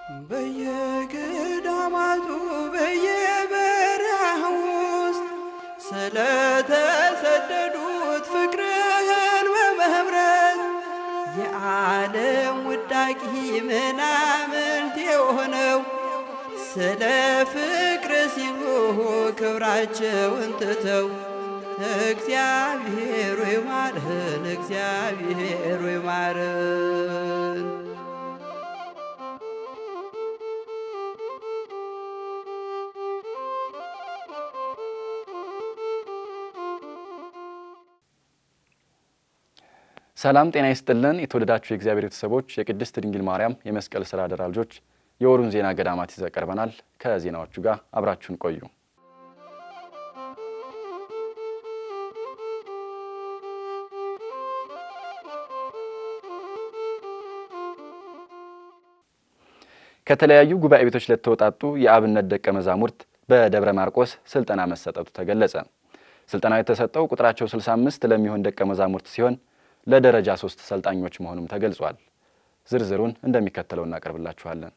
በየገዳማቱ በየበረሃ ውስጥ ስለተሰደዱት ፍቅርህን በመምረት የዓለም ውዳቂ ምናምንት የሆነው ስለ ፍቅር ሲሉ ክብራቸውን ትተው እግዚአብሔር ሆይ ማረን፣ እግዚአብሔር ሆይ ማረን። ሰላም ጤና ይስጥልን። የተወደዳችሁ የእግዚአብሔር ቤተሰቦች የቅድስት ድንግል ማርያም የመስቀል ስራ አደራ ልጆች የወሩን ዜና ገዳማት ይዘን ቀርበናል። ከዜናዎቹ ጋር አብራችሁን ቆዩ። ከተለያዩ ጉባኤ ቤቶች ለተወጣጡ የአብነት ደቀ መዛሙርት በደብረ ማርቆስ ስልጠና መሰጠቱ ተገለጸ። ስልጠናው የተሰጠው ቁጥራቸው 65 ለሚሆን ደቀ መዛሙርት ሲሆን ለደረጃ ሶስት ሰልጣኞች መሆኑም ተገልጿል። ዝርዝሩን እንደሚከተለው እናቀርብላችኋለን።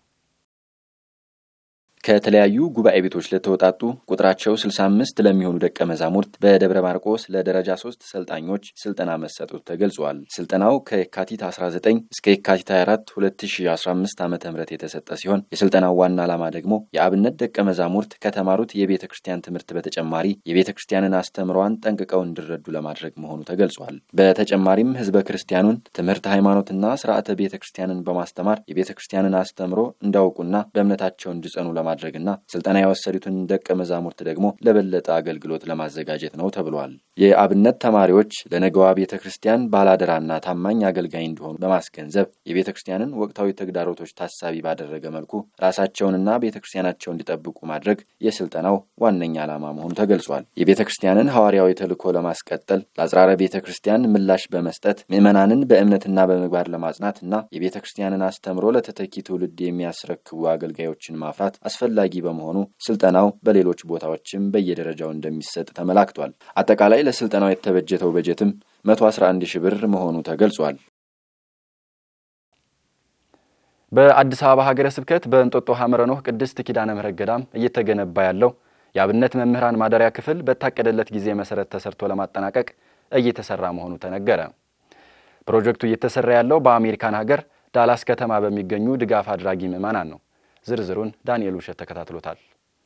ከተለያዩ ጉባኤ ቤቶች ለተወጣጡ ቁጥራቸው 65 ለሚሆኑ ደቀ መዛሙርት በደብረ ማርቆስ ለደረጃ ሶስት ሰልጣኞች ስልጠና መሰጠቱ ተገልጿል። ስልጠናው ከየካቲት 19 እስከ የካቲት 24 2015 ዓ ም የተሰጠ ሲሆን የስልጠናው ዋና ዓላማ ደግሞ የአብነት ደቀ መዛሙርት ከተማሩት የቤተ ክርስቲያን ትምህርት በተጨማሪ የቤተ ክርስቲያንን አስተምሯን ጠንቅቀው እንዲረዱ ለማድረግ መሆኑ ተገልጿል። በተጨማሪም ህዝበ ክርስቲያኑን ትምህርት ሃይማኖትና ስርዓተ ቤተ ክርስቲያንን በማስተማር የቤተ ክርስቲያንን አስተምሮ እንዳውቁና በእምነታቸው እንዲጸኑ ለማ ለማድረግና ስልጠና የወሰዱትን ደቀ መዛሙርት ደግሞ ለበለጠ አገልግሎት ለማዘጋጀት ነው ተብሏል። የአብነት ተማሪዎች ለነገዋ ቤተ ክርስቲያን ባላደራና ታማኝ አገልጋይ እንዲሆኑ በማስገንዘብ የቤተ ክርስቲያንን ወቅታዊ ተግዳሮቶች ታሳቢ ባደረገ መልኩ ራሳቸውንና ቤተ ክርስቲያናቸውን እንዲጠብቁ ማድረግ የስልጠናው ዋነኛ ዓላማ መሆኑ ተገልጿል። የቤተ ክርስቲያንን ሐዋርያዊ ተልዕኮ ለማስቀጠል ለአጽራረ ቤተ ክርስቲያን ምላሽ በመስጠት ምዕመናንን በእምነትና በምግባር ለማጽናትና የቤተ ክርስቲያንን አስተምሮ ለተተኪ ትውልድ የሚያስረክቡ አገልጋዮችን ማፍራት አስፈላጊ በመሆኑ ስልጠናው በሌሎች ቦታዎችም በየደረጃው እንደሚሰጥ ተመላክቷል። አጠቃላይ ለስልጠናው የተበጀተው በጀትም 111 ሺህ ብር መሆኑ ተገልጿል። በአዲስ አበባ ሀገረ ስብከት በእንጦጦ ሐመረ ኖህ ቅድስት ኪዳነ ምሕረት ገዳም እየተገነባ ያለው የአብነት መምህራን ማደሪያ ክፍል በታቀደለት ጊዜ መሰረት ተሰርቶ ለማጠናቀቅ እየተሰራ መሆኑ ተነገረ። ፕሮጀክቱ እየተሰራ ያለው በአሜሪካን ሀገር ዳላስ ከተማ በሚገኙ ድጋፍ አድራጊ ምዕመናን ነው። ዝርዝሩን ዳንኤል ውሸት ተከታትሎታል።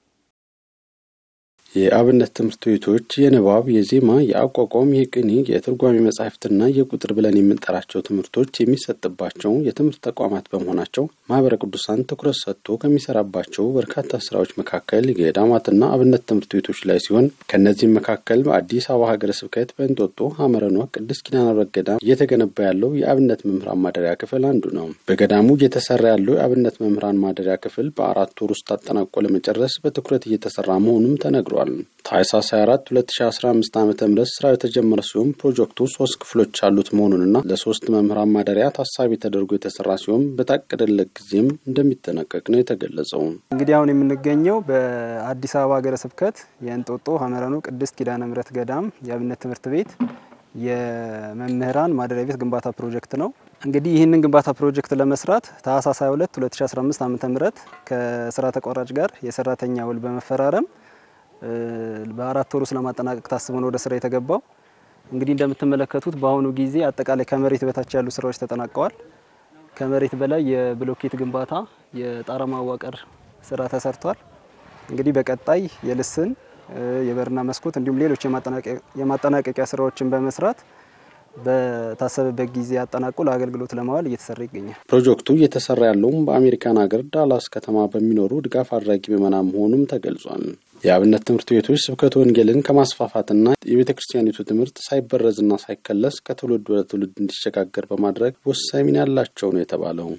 የአብነት ትምህርት ቤቶች የንባብ፣ የዜማ፣ የአቋቋም፣ የቅኔ፣ የትርጓሜ መጻሕፍትና የቁጥር ብለን የምንጠራቸው ትምህርቶች የሚሰጥባቸው የትምህርት ተቋማት በመሆናቸው ማህበረ ቅዱሳን ትኩረት ሰጥቶ ከሚሰራባቸው በርካታ ስራዎች መካከል የገዳማትና አብነት ትምህርት ቤቶች ላይ ሲሆን ከእነዚህም መካከል በአዲስ አበባ ሀገረ ስብከት በእንጦጦ ሐመረ ኖህ ቅድስት ኪዳነ ምሕረት ገዳም እየተገነባ ያለው የአብነት መምህራን ማደሪያ ክፍል አንዱ ነው። በገዳሙ እየተሰራ ያለው የአብነት መምህራን ማደሪያ ክፍል በአራት ወር ውስጥ አጠናቆ ለመጨረስ በትኩረት እየተሰራ መሆኑም ተነግሯል። ታኅሳስ 24 2015 ዓ ም ስራው የተጀመረ ሲሆን ፕሮጀክቱ ሶስት ክፍሎች ያሉት መሆኑንና ለሶስት መምህራን ማደሪያ ታሳቢ ተደርጎ የተሰራ ሲሆን በታቀደለት ጊዜም እንደሚጠናቀቅ ነው የተገለጸው። እንግዲህ አሁን የምንገኘው በአዲስ አበባ ሀገረ ስብከት የእንጦጦ ሐመረ ኖህ ቅድስት ኪዳነ ምሕረት ገዳም የአብነት ትምህርት ቤት የመምህራን ማደሪያ ቤት ግንባታ ፕሮጀክት ነው። እንግዲህ ይህንን ግንባታ ፕሮጀክት ለመስራት ታኅሳስ 22 2015 ዓ ም ከስራ ተቋራጭ ጋር የሰራተኛ ውል በመፈራረም በአራት ወር ውስጥ ለማጠናቀቅ ታስቦ ነው ወደ ስራ የተገባው። እንግዲህ እንደምትመለከቱት በአሁኑ ጊዜ አጠቃላይ ከመሬት በታች ያሉ ስራዎች ተጠናቀዋል። ከመሬት በላይ የብሎኬት ግንባታ፣ የጣራ ማዋቀር ስራ ተሰርቷል። እንግዲህ በቀጣይ የልስን የበርና መስኮት እንዲሁም ሌሎች የማጠናቀቂያ ስራዎችን በመስራት በታሰበበት ጊዜ አጠናቆ ለአገልግሎት ለማዋል እየተሰራ ይገኛል። ፕሮጀክቱ እየተሰራ ያለውም በአሜሪካን ሀገር ዳላስ ከተማ በሚኖሩ ድጋፍ አድራጊ ምዕመናን መሆኑም ተገልጿል። የአብነት ትምህርት ቤቶች ስብከተ ወንጌልን ከማስፋፋትና የቤተ ክርስቲያኒቱ ትምህርት ሳይበረዝና ሳይከለስ ከትውልድ ወደ ትውልድ እንዲሸጋገር በማድረግ ወሳኝ ሚና ያላቸው ነው የተባለው።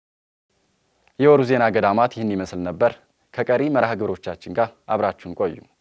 የወሩ ዜና ገዳማት ይህን ይመስል ነበር። ከቀሪ መርሃ ግብሮቻችን ጋር አብራችሁን ቆዩ።